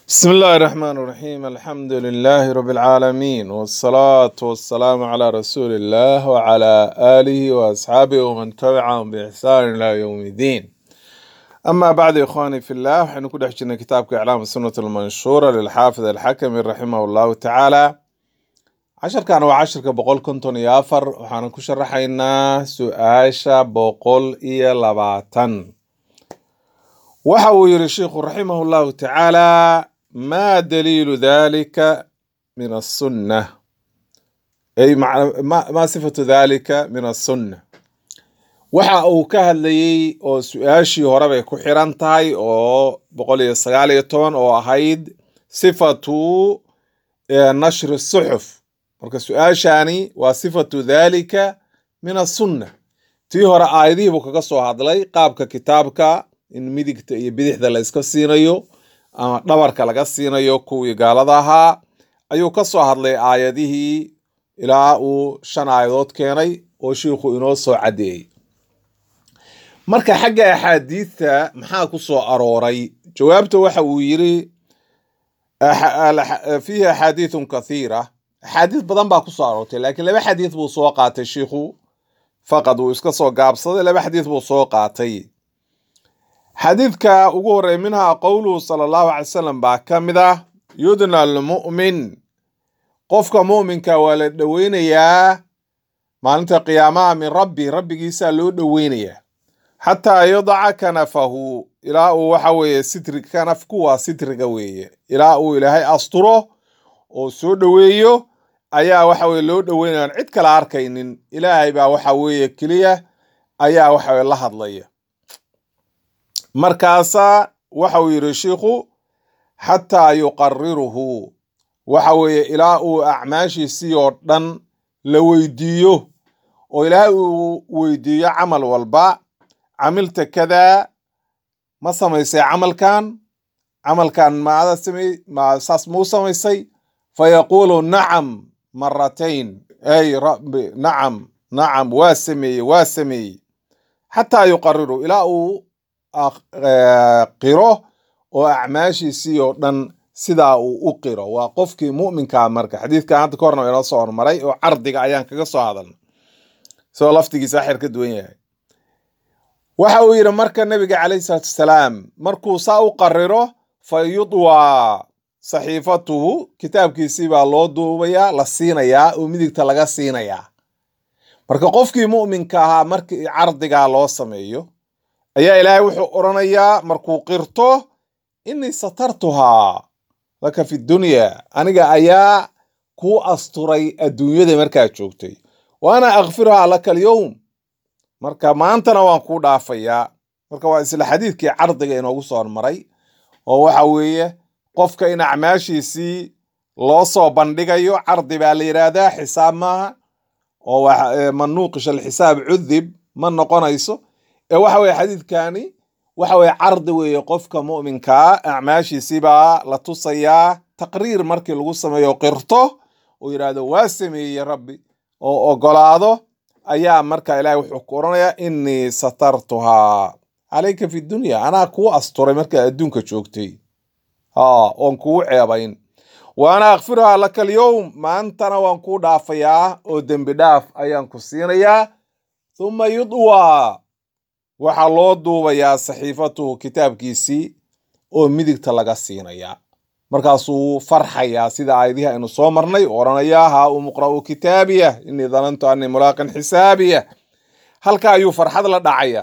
بسم الله الرحمن الرحيم الحمد لله رب العالمين والصلاة والسلام على رسول الله وعلى آله وأصحابه ومن تبعهم بإحسان إلى يوم الدين أما بعد يا إخواني في الله وحين كنا حجنا كتاب إعلام السنة المنشورة للحافظ الحكم رحمه الله تعالى عشر كان وعشر كبقول كنتم يافر وحنا كشرحينا سؤاشا بقول إيا لباتن waxa uu yidhi sheikhu raximah llahu tacaala ma daliilu dalika min asunna ay macna- ma ma sifatu dalika min asunna waxa uu ka hadlayey oo su-aashii hore bay ku xiran tahay oo boqol iyo sagaal iyo toban oo ahayd sifatu eh, nashri suxuf marka su-aashani waa sifatu dalika min asunna tii hore aayadihii buu kaga soo hadlay qaabka kitaabka in midigta iyo bidixda la iska siinayo ama dhabarka laga siinayo kuwii gaalada ahaa ayuu ka soo hadlay aayadihii ilaa uu shan aayadood keenay oo shiikhu inoo soo caddeeyey marka xagga axaadiidta maxaa ku soo arooray jawaabta waxa uu yiri axa- al- fiihi axaadiithun kathiira axaadiis badan baa ku soo aroortay laakiin laba xadiis buu soo qaatay shiikhu faqad uu iska soo gaabsaday laba xadiis buu soo qaatay xadiidka ugu horreeya minhaa qowluhu sala allahu calay wasalam baa ka mid ah yudna almu'min qofka mu'minka waa la dhoweynayaa maalinta qiyaamaha min rabbi rabbigiisaa loo dhoweynayaa xataa yadaca kanafahu ilaa uu waxa weeye sitri kanafku waa sitriga weeye ilaa uu ilaahay asturo oo soo dhoweeyo ayaa waxa weye loo dhoweynaya aan cid kala arkaynin ilaahay baa waxa weeye keliya ayaa waxa weye la hadlaya markaasaa waxa uu yidhi shiikhu xataa yuqariruhu waxa weeye ilaa uu acmaashiisii oo dhan la weydiiyo oo ilaahay uu weydiiyo camal walba camilta kadaa ma samaysay camalkan camalkan maada samey ma saas muu samaysay fayaquulu nacam maratayn ay rabbi nacam nacam waa sameeyey waa sameeyey xataa yuqariru ilaa uu ak- eh, qiro oo acmaashiisii oo dhan sidaa uu u qiro waa qofkii mu'minkaa marka xadiidkan hadda ka horna waa inoo soo hormaray oo cardiga ayaan kaga soo hadalnay isagoo laftigiisa axir ka duwan yahay waxa uu yidhi marka nabiga calayhi salaatu wasalaam markuu saa u qariro fa yudwaa saxiifatuhu kitaabkiisii baa loo duubayaa la siinayaa oo midigta laga siinayaa marka qofkii mu'minka ahaa markii cardigaa loo sameeyo ayaa ilaahay wuxuu odhanayaa markuu qirto innii satartuhaa laka fi dunya aniga ayaa kuu asturay adduunyada markaa joogtay wa ana akfiruhaa laka alyowm marka maantana waan kuu dhaafayaa marka waa isla xadiidkii cardiga inoogu soo hormaray oo waxa weeye qofka in acmaashiisii loo soo bandhigayo cardi baa la yidhaahdaa xisaab maaha oo waxa- ee, man nuuqisha alxisaab cudib ma noqonayso ee waxa weye xadiidkani waxa weye cardi weeye qofka mu'minkaa acmaashiisii baa la tusayaa taqriir markii lagu sameeyo qirto uu yidhaahdo waa sameeyey rabbi oo ogolaado ayaa marka ilaahay wuxuu ku oranayaa innii satartuhaa calayka fi dunya anaa kuu asturay markaa adduunka joogtay haa oon kugu ceebayn wa ana akfiruhaa laka alyowm maantana waan kuu dhaafayaa oo dembi dhaaf ayaan ku siinayaa thumma yudwaa waxaa loo duubayaa saxiifatuhu kitaabkiisii oo midigta laga siinayaa markaasuu farxayaa sida aayadihi aynu soo marnay oo odhanayaa haa umuqra'u kitaabiya innii danantu annii mulaaqin xisaabiya halka ayuu farxad la dhacaya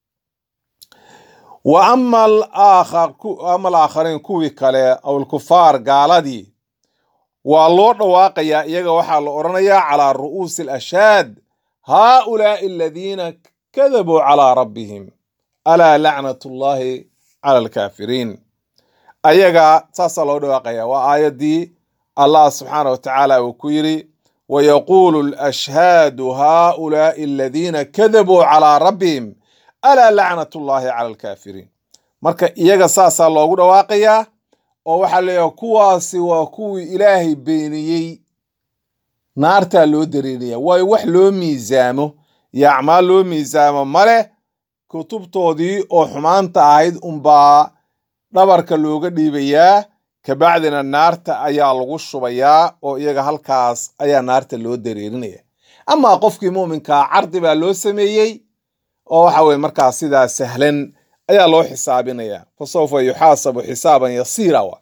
wa ama alaakhar ku- ama alaakhariin kuwii kale aw alkufaar gaaladii waa loo dhawaaqayaa iyaga waxaa la odhanayaa calaa ru'uusi alashaad haaulaai aladiina kadabuu calaa rabbihim alaa lacnatu llahi cala alkaafiriin ayaga saasaa loo dhawaaqaya waa aayaddii allah subxaana wa tacaala uu ku yidhi wayaquulu alashhaadu haaulaai aladiina kadabuu calaa rabbihim alaa lacnatu llahi cala alkaafiriin marka iyaga saasaa loogu dhawaaqayaa oo waxaa leeyahay kuwaasi waa kuwii ilaahay beeniyey naartaa loo dareeraya waayo wax loo miisaamo iyo acmaal loo miisaamo male kutubtoodii oo xumaanta ahayd unbaa dhabarka looga dhiibayaa kabacdina naarta ayaa lagu shubayaa oo iyaga halkaas ayaa naarta loo dareerinaya amaa qofkii muuminkaa cardi baa loo sameeyey oo waxa weye markaas sidaa sahlan ayaa loo xisaabinaya fa sawfa yuxaasabu xisaaban yasiira wa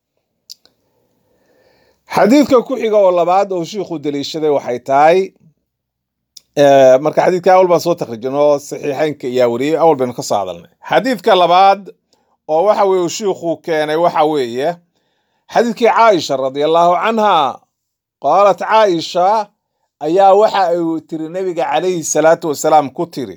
xadiidka ku xiga oo labaad oo shiikhu daliishaday waxay tahay marka xadiidka awal baan soo takrijin oo saxiixeynka ayaa wariyey awal baynu ka soo hadalnay xadiidka labaad oo waxa weye shiikhu keenay waxa weeye xadiidkii caaisha radi allahu canha qaalat caaisha ayaa waxa ay tiri nabiga calayhi salaatu wasalaam ku tiri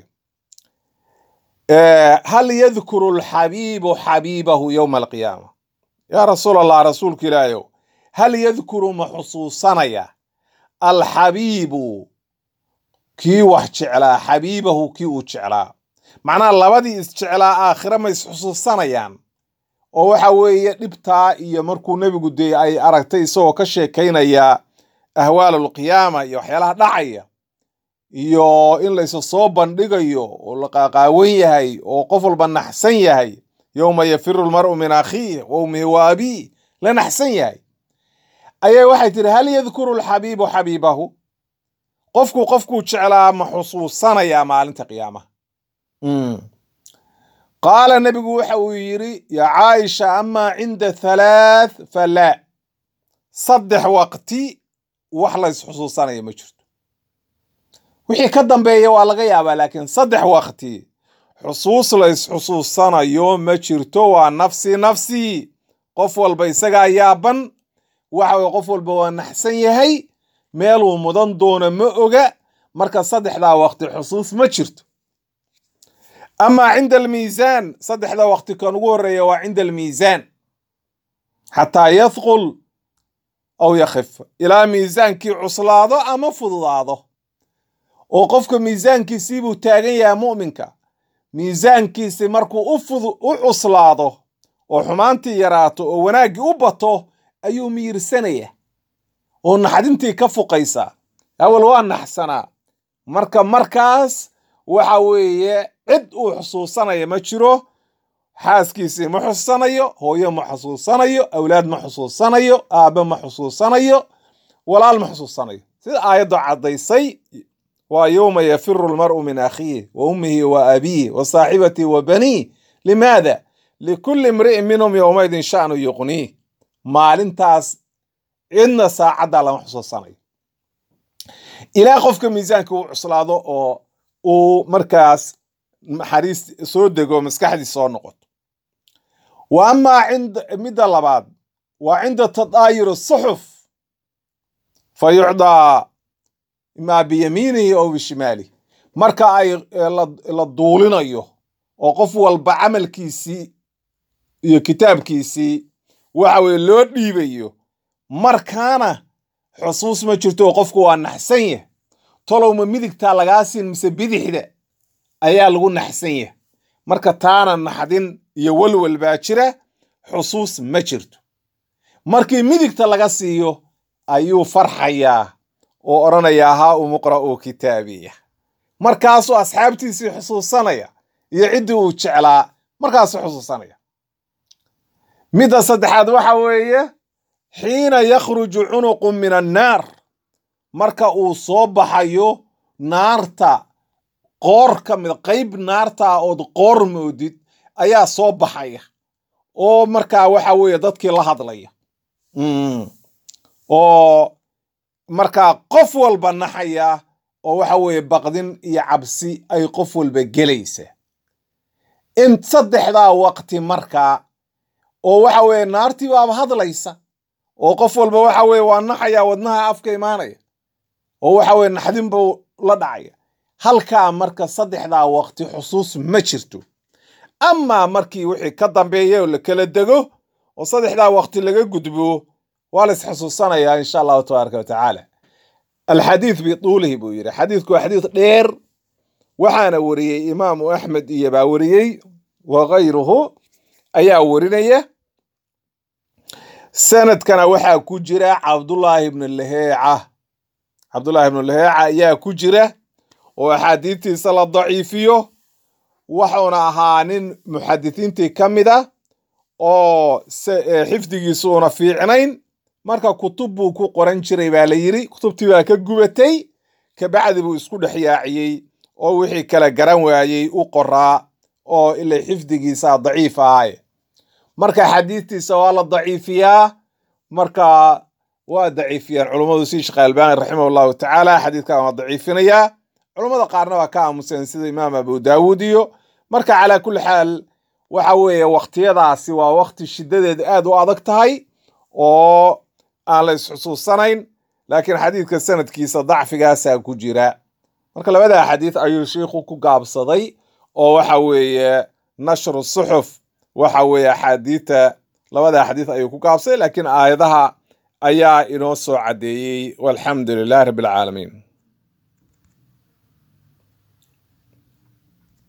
hal yadkuru alxabiibu xabiibahu yowma alqiyaama yaa rasuul allah rasuulka ilaahayow hal yadkuru ma xusuusanaya alxabiibu kii wax jeclaa xabiibahu kii uu jeclaa macnaha labadii isjeclaa aakhire ma isxusuusanayaan oo waxa weeye dhibtaa iyo markuu nebigu dee ay aragtay isagoo ka sheekaynaya ahwaal alqiyaama iyo waxyaalaha dhacaya iyo in laysa soo bandhigayo oo la qaaqaawan yahay oo qof walba naxsan yahay yowma yafiru lmar'u min akhiih wa ummihi wa abiih la naxsan yahay ayaa waxay tihi hal yadkuru alxabiibu xabiibahu qofku qofkuu jeclaa ma xusuusanayaa maalinta qiyaamaha qaala nebigu waxa uu yidhi yaa caaisha amaa cinda halaath falaa saddex waqti wax lays xusuusanaya ma jirto wixii ka dambeeya waa laga yaabaa laakiin saddex waqti xusuus lays xusuusanayo ma jirto waa nafsi nafsi qof walba isagaa yaaban waxa weye qof walba waa naxsan yahay meeluu mudan doono ma oga marka saddexdaa waqti xusuus ma jirto amaa cinda almiisaan saddexda waqti kan ugu horreeya waa cinda almiisaan xataa yadqul aw yakhif ilaa miisaankii cuslaado ama fududaado oo qofka miisaankiisii buu taagan yahay mu'minka miisaankiisi markuu u fudu u cuslaado oo xumaantii yaraato oo wanaaggii u bato ayuu miyirsanaya oo naxdintii ka fuqaysa awal waa naxsanaa marka markaas waxa weeye cid uu xusuusanaya ma jiro xaaskiisii ma xusuusanayo hooyo ma xusuusanayo awlaad ma xusuusanayo aabbe ma xusuusanayo walaal ma xusuusanayo sida aayaddu caddaysay waa yowma yafiru lmar'u min akhiih wa ummihi wa abiih wa saaxibatii wa baniih limaada likulli imri'in minhum yowmaydin sha'nu yuqniih maalintaas cidna saacaddaa lama xusuusanayo ilaa qofka miisaanka uu cuslaado oo uu markaas naxariis soo dego maskaxdii soo noqoto wa amaa cinda midda labaad waa cinda tadaayur suxuf fa yucdaa imaa biyamiinihi ow bishimaalih marka ay la duulinayo oo qof walba camalkiisii iyo kitaabkiisii waxa weye loo dhiibayo markaana xusuus ma jirto oo qofku waa naxsan yah tolowma midigtaa lagaa siin mise bidixda ayaa lagu naxsan yah marka taana naxdin iyo walwal baa jira xusuus ma jirto markii midigta laga siiyo ayuu farxayaa oo odhanayaa haa umuqra'u kitaabiya markaasuu asxaabtiisii xusuusanaya iyo ciddii uu jeclaa markaasuu xusuusanaya midda saddexaad waxa weeye xiina yakhruju cunuqu min annaar marka uu soo baxayo naarta qoor ka mid qayb naartaa ood qoor moodid ayaa soo baxaya oo markaa waxa weeye dadkii la hadlaya oo markaa qof walba naxaya oo waxa weeye baqdin iyo cabsi ay qof walba gelaysa in saddexdaa waqti markaa oo waxa weeye naartii baaba hadlaysa oo qof walba waxa weeye waa naxaya wadnaha afka imaanaya oo waxa weye naxdin buu la dhacaya halkaa marka saddexdaa waqti xusuus ma jirto amaa markii wixii ka dambeeya oo la kala dego oo saddexdaa waqti laga gudbo waa la isxusuusanayaa insha allahu tabaaraka wa tacaala alxadiid bituulihi buu yidhi xadiidku waa xadiid dheer waxaana wariyey imaamu axmed iyo baa wariyey wa kayruhu ayaa warinaya sanadkana waxaa ku jira cabdullaahi ibnu laheeca cabdullaahi ibnu laheeca ayaa ku jira oo axaadiidtiisa la daciifiyo wuxuuna ahaa nin muxadisiintii ka mid a oo xifdigiisuuna fiicnayn marka kutub buu ku qoran jiray baa la yidhi kutubtii baa ka gubatay kabacdi buu isku dhex yaaciyey oo wixii kale garan waayey u qoraa oo ila xifdigiisa daciif ahaye marka xadiistiisa waa la daciifiyaa marka waa daciifiyaan culummadu si sheekh albani raximah allahu tacaala xadiidkan waa daciifinayaa culummada qaarna waa ka aamuseen sida imaam abu daawuud iyo marka calaa kulli xaal waxa weeye wakhtiyadaasi waa wakti shiddadeed aad u adag tahay oo aan la isxusuusanayn laakiin xadiidka sanadkiisa dacfigaasaa ku jira marka labada xadiid ayuu sheikhu ku gaabsaday oo waxa weeye nashru suxuf waxa weeye axaadiita labada xadiid ayuu ku gaabsaday laakiin aayadaha ayaa inoo soo caddeeyey walxamdu lilah rabbi alcaalamiin